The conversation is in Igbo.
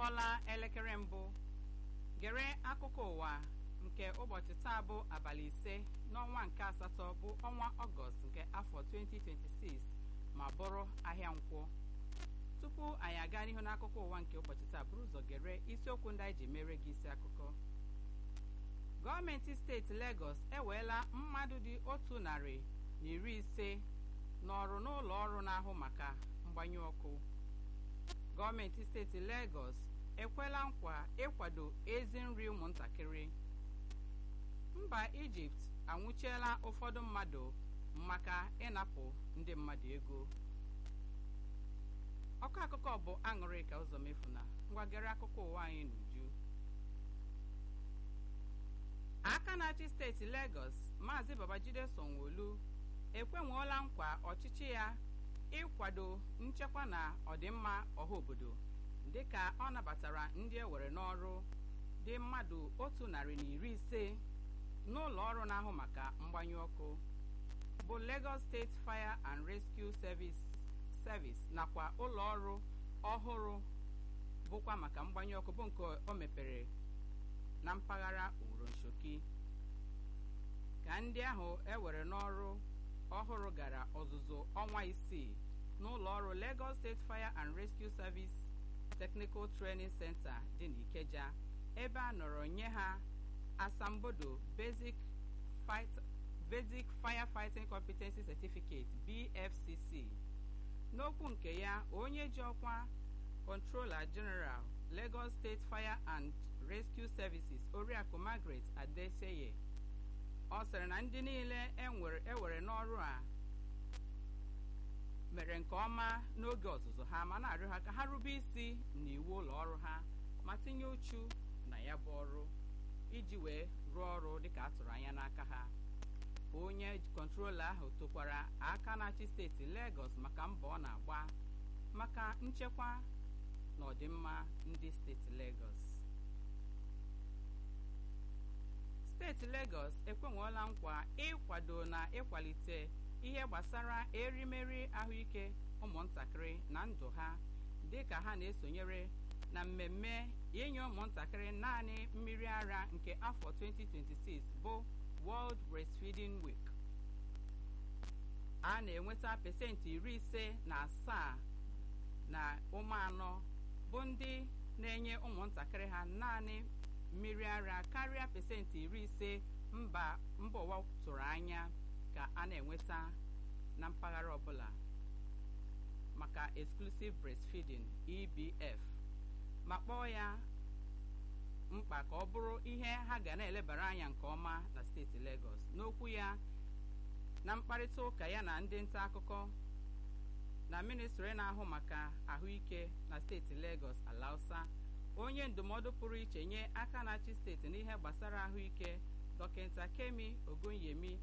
kụọla elekere mbụ gere akụkọ ụwa nke ụbọchị taa bụ abalị ise n'ọnwa nke asatọ bụ ọnwa ọgọst nke afọ 2026 ma bụrụ ahịa nkwụ tupu anyị aga n'ihu n'akụkọ ụwa nke ụbọchị taa bụrụ ụzọ gere isiokwu ndị anyị ji mere gị isi akụkọ gọọmenti steeti Lagos eweela mmadụ dị otu narị na iri ise n'ọrụ n'ụlọ ọrụ na-ahụ maka mgbanyụ ọkụ gọọmenti steeti Lagos ekwela nkwa ịkwado ezi nri ụmụntakịrị mba Ijipt anwụchiela ụfọdụ mmadụ maka ịnapụ ndị mmadụ ego ọkụ akụkọ bụ aṅụrị ka ụzọ mefuna ngwagere akụkọ ụwa anyị n'uju aka na-achị steeti Lagos maazị Babajide Sanwo-Olu ekwenwuola nkwa ọchịchị ya ịkwado nchekwa na ọdịmma ọha obodo dịka ọ nabatara ndị ewere n'ọrụ dị mmadụ otu narị na iri ise n'ụlọ ọrụ na-ahụ maka mgbanyụ ọkụ bụ Lagos State Fire and Rescue Service Service nakwa ụlọ ọrụ ọhụrụ bụkwa maka mgbanyụ ọkụ bụ nke o mepere na mpaghara Uronchoki ka ndị ahụ ewere n'ọrụ ọhụrụ gara ọzụzụ ọnwa isii n'ụlọ ọrụ Lagos State Fire and Rescue Service Technical Training Center dị n'Ikeja ebe a nọrọ nye ha asambodo Basic Fight Basic Firefighting Competency Certificate BFCC n'okwu nke ya onye ji ọkwa Controller General Lagos State Fire and Rescue Services Oriakụ Margaret Adeseye ọ sịrị na ndị niile ewere n'ọrụ a mere nke ọma n'oge ọzụzụ ha ma na-arịọ ha ka ha rube isi n'iwu ụlọ ọrụ ha ma tinye uchu na ya bụ ọrụ iji wee rụọ ọrụ dịka a tụrụ anya n'aka ha onye kọntrola ahụ tokwara aka na-achị steeti Lagos maka mbọ ọ na-agba maka nchekwa na ọdịmma ndị steeti Lagos steeti Lagos ekwenwela nkwa ịkwado na ịkwalite ihe gbasara erimeri ahụike ụmụntakịrị na ndụ ha dịka ha na-esonyere na mmemme inye ụmụntakịrị naanị mmiri ara nke afọ 2026 bụ World Breastfeeding Week a na-enweta pesentị iri ise na asaa na ụmụ anọ bụ ndị na-enye ụmụntakịrị ha naanị mmiri ara karịa pesentị iri ise mba mba ụwa tụrụ anya ka a na-enweta na mpaghara ọbụla maka exclusive breastfeeding EBF ma kpọọ ya mkpa ka ọ bụrụ ihe ha ga na-elebara anya nke ọma na steeti Lagos n'okwu ya na mkparịta ụka ya na ndị nta akụkọ na ministri na-ahụ maka ahụike na steeti Lagos Alausa onye ndụmọdụ pụrụ iche nye aka na-achị steeti n'ihe gbasara ahụike dọkịta Kemi Ogonyemi